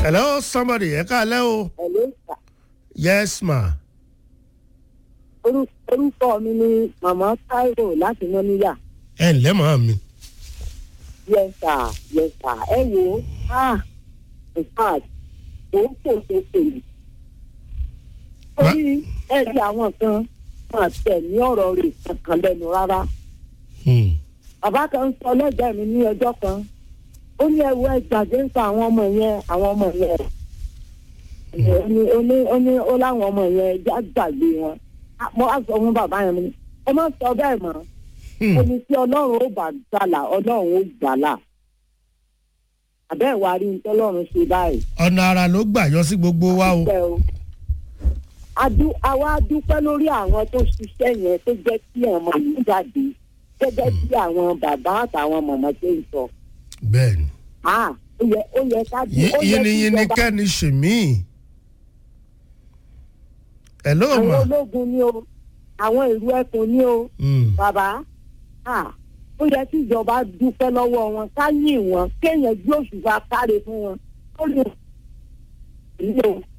hello somebody ẹ káalẹ́ o Hello, sir. yes ma Orú- orúkọ mi ni màmá Táíwò láti mọ́níyà. ẹ ǹlẹ́ màá mi yes sir yes sir ẹ wo ah in fact ó ń pò tó pèlú. torí ẹ rí àwọn kan máa tẹ̀ ní ọ̀rọ̀ rẹ̀ kankan lẹ́nu rárá. Hmm. bàbá kan ń sọ lẹ́gbẹ̀ẹ́ mi ní ọjọ́ kan ó ní ẹ̀wù ẹ̀gbàgbé ń pa àwọn ọmọ yẹn àwọn ọmọ yẹn ó ní ó ní ó ní ó láwọn ọmọ yẹn já gbàgbé wọn Ah, mo á sọ fún bàbá yẹn mo ní ẹ má sọ bẹ́ẹ̀ mọ́ Hmm. ó ní tí ọlọ́run ó bá gbàlà ọlọ́run ó gbàlà àbẹ́ ìwà rí ní tọ́lọ́run ṣe báyìí. ọ̀nà ara ló gbà yọ sí gbogbo wa o Dúpẹ́ o. Adú àwa dúpẹ́ lórí àwọn tó ṣiṣẹ́ yẹn tó jẹ́ kí ọmọ yìí jáde gẹ́gẹ́ bí àwọn bàbá àtàwọn mọ̀mọ́ tó ń sọ. bẹ́ẹ̀ ni Ah, ó yẹ ó yẹ ká ó yẹ kí yínníyínní ìjọba- kẹ́ni ṣèmí hello àwọn ma ológun ni o àwọn ìlú ẹkùn ni o Hmm. bàbá ah, ó yẹ kí ìjọba dúpẹ́ lọ́wọ́ wọn ká yìn wọn kéèyàn gbé òṣùpá káre fún wọn ó lè rí o